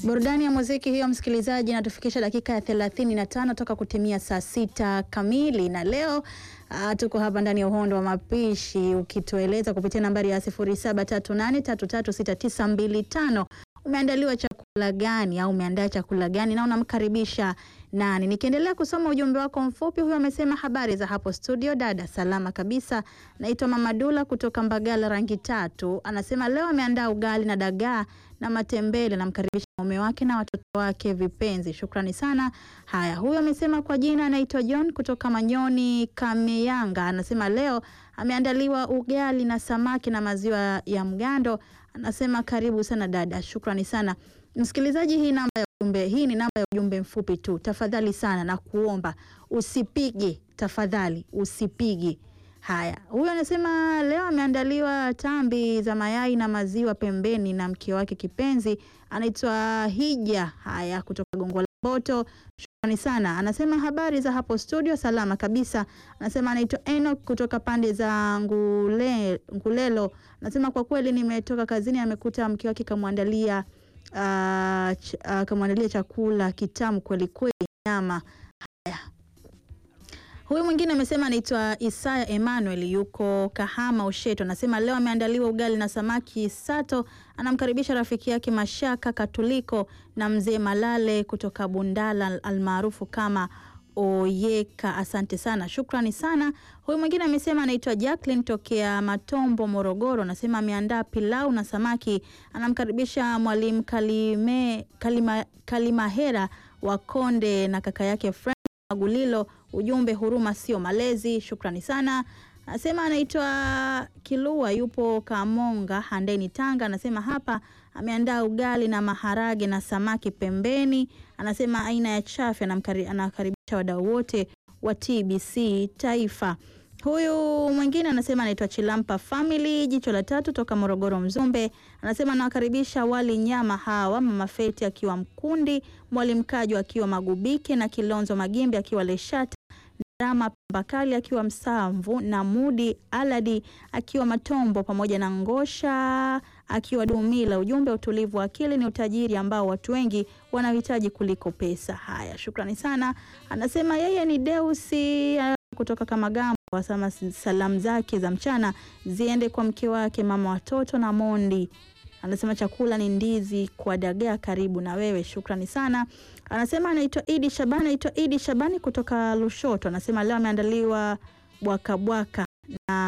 Burudani ya muziki hiyo, msikilizaji, inatufikisha dakika ya 35 toka kutimia saa sita kamili, na leo uh, tuko hapa ndani ya uhondo wa mapishi ukitueleza kupitia nambari ya 0738336925 umeandaliwa chakula gani au umeandaa chakula gani na unamkaribisha nani? Nikiendelea kusoma ujumbe wako mfupi, huyo amesema habari za hapo studio, dada, salama kabisa. Naitwa Mama Dula kutoka Mbagala rangi tatu, anasema leo ameandaa ugali na dagaa na matembele, namkaribisha mume wake na watoto wake vipenzi. Shukrani sana. Haya, huyo amesema kwa jina anaitwa John kutoka Manyoni Kameyanga, anasema leo ameandaliwa ugali na samaki na maziwa ya mgando. Anasema karibu sana dada, shukrani sana msikilizaji. Hii namba ya ujumbe, hii ni namba ya ujumbe mfupi tu, tafadhali sana na kuomba usipige, tafadhali usipige. Haya, huyu anasema leo ameandaliwa tambi za mayai na maziwa pembeni na mke wake kipenzi anaitwa Hija. Haya, kutoka Gongo la Mboto, shukrani sana. Anasema habari za hapo studio, salama kabisa. Anasema anaitwa Enoch kutoka pande za Ngule, Ngulelo. Anasema kwa kweli nimetoka kazini, amekuta mke wake kamwandalia uh, ch uh, kamwandalia chakula kitamu kweli kweli, nyama. Haya, Huyu mwingine amesema anaitwa Isaya Emmanuel yuko Kahama Usheto, anasema leo ameandaliwa ugali na samaki sato. Anamkaribisha rafiki yake Mashaka Katuliko na mzee Malale kutoka Bundala almaarufu kama Oyeka. Asante sana, shukrani sana. Huyu mwingine amesema anaitwa Jacqueline tokea Matombo Morogoro, anasema ameandaa pilau na samaki. Anamkaribisha mwalimu Kalime, Kalima, Kalimahera wa Konde na kaka yake Frank Magulilo. Ujumbe huruma sio malezi. Shukrani sana. Anasema anaitwa Kilua yupo Kamonga Handeni Tanga. Anasema hapa ameandaa ugali na maharage na samaki pembeni. Anasema aina ya chafi. Anakaribisha wadau wote wa TBC Taifa. Huyu mwingine anasema anaitwa Chilampa Family jicho la tatu toka Morogoro Mzumbe. Anasema anawakaribisha wali nyama hawa Mama Feti akiwa Mkundi, Mwalimu Kaju akiwa Magubike na Kilonzo Magimbi akiwa Leshata, Drama Pambakali akiwa Msamvu na Mudi Aladi akiwa Matombo pamoja na Ngosha akiwa Dumila. Ujumbe, utulivu wa akili ni utajiri ambao watu wengi wanahitaji kuliko pesa. Haya, shukrani sana. Anasema yeye ni Deusi kutoka Kamagambo wasema salamu zake za mchana ziende kwa mke wake mama watoto na Mondi. Anasema chakula ni ndizi kwa dagaa, karibu na wewe. Shukrani sana. Anasema anaitwa Idi Shabani, anaitwa Idi Shabani kutoka Lushoto. Anasema leo ameandaliwa bwaka bwaka na